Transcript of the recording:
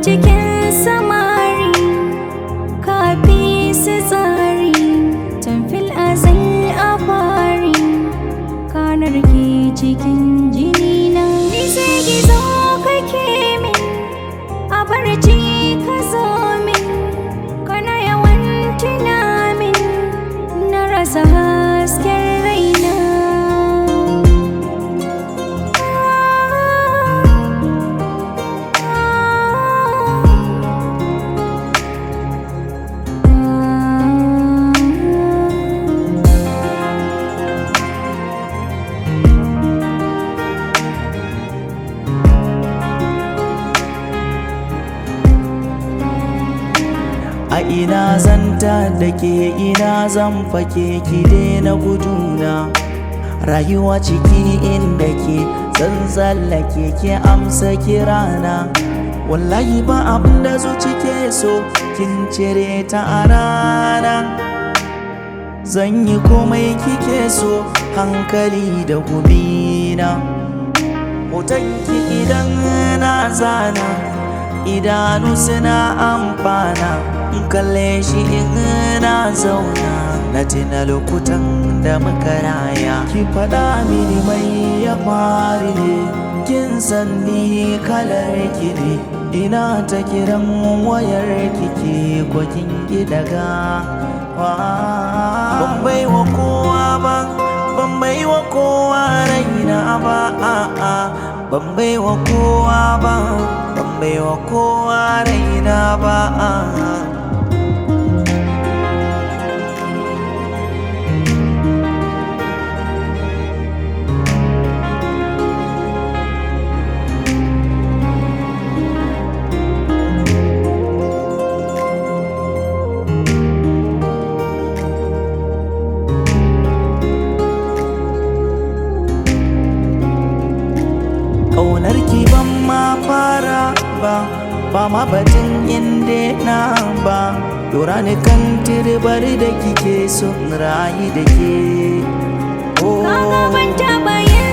cikin samari kafi su tsari tamfil azal a fari kanar ke cikin jini na ni sai gizo kake min a barci ka zo min kana yawan tunamin na rasa hasken raina A ina zanta da ke ina zan fake ki na guduna Rayuwa ciki inda ke zan tsallake ke amsa kirana Wallahi ba abin da zuci ke so kin cire ta a rana Zan yi komai kike so hankali da gumina Hotonki idan na zana idanu suna amfana in kalle shi in na zauna na tuna lokutan da muka raya ki faɗa mini mai ya fari ne kin san ni kalar ki ne ina ta kiran wayar kike ko kin ki daga ban bai wa kowa ba ban bai wa kowa raina ba a'a ban bai wa kowa ba ban bai wa kowa raina ba a'a Ƙaunar ki ban ma fara ba ba ma batun inda na ba Dora ni kan tirbar da kike son rayu da ke Kaga ban taɓa yin